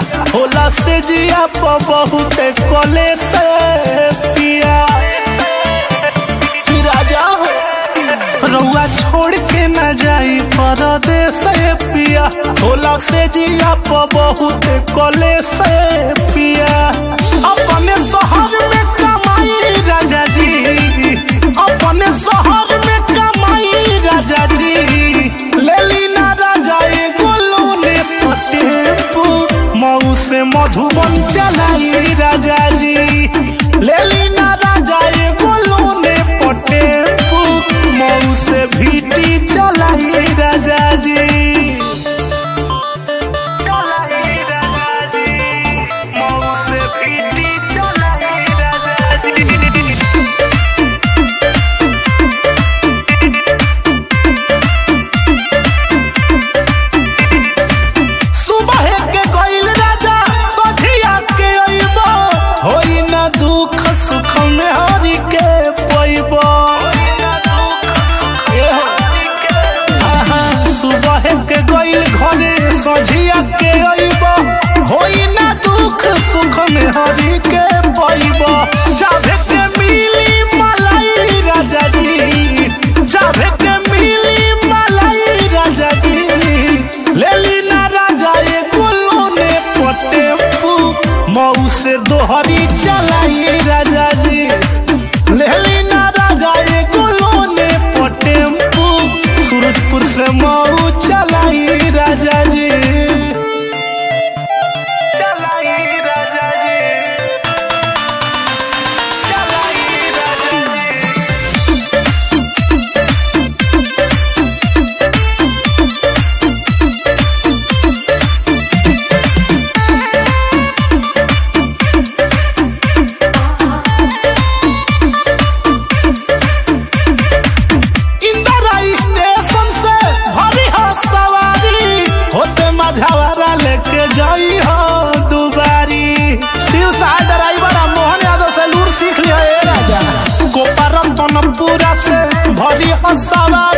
होला से जिया प बहुत कले से पिया कि राजा हो रउआ छोड़ के न जाई परदेस पिया होला से जिया प बहुत कले से पिया अपने शहर में कमाई राजा जी अपने शहर में कमाई राजा जी लेली ना राजा एगो लोने पटेपू मऊ से मधुबन चलाई राजा जी लेली ना राजा एगो लोने पटेपू मऊ से भीटी चलाई राजा जी चलाई राजा जी मऊ से भीटी चलाई राजा जी सुबह के गईल राजा सझिया के अइबो होई ना दुख सुख में हरि के पइबो सुबह के गईल घरे सझिया के अइबो होई ना दुख सुख में हरि के पइबो जाभे के मिली मलाई राजा जी जाभे के मिली मलाई राजा जी लेली ना राजा ये गोलोने पटेपू मऊ से दोहरी चलाई राजा जी लेली ना राजा ये गोलोने पटेपू सूरजपुर से मऊ चलाई राजा जी चलाई राजा जी चलाई राजा जी इंदिरा स्टेशन से भरी हो सवारी होते मझावारा लेके जाई हो दुबारी शिव सहाय ड्राइवर आ मोहन यादव से लूर सीख लिया ए राजा गोपारम तनपुरा से भरी हो सवारी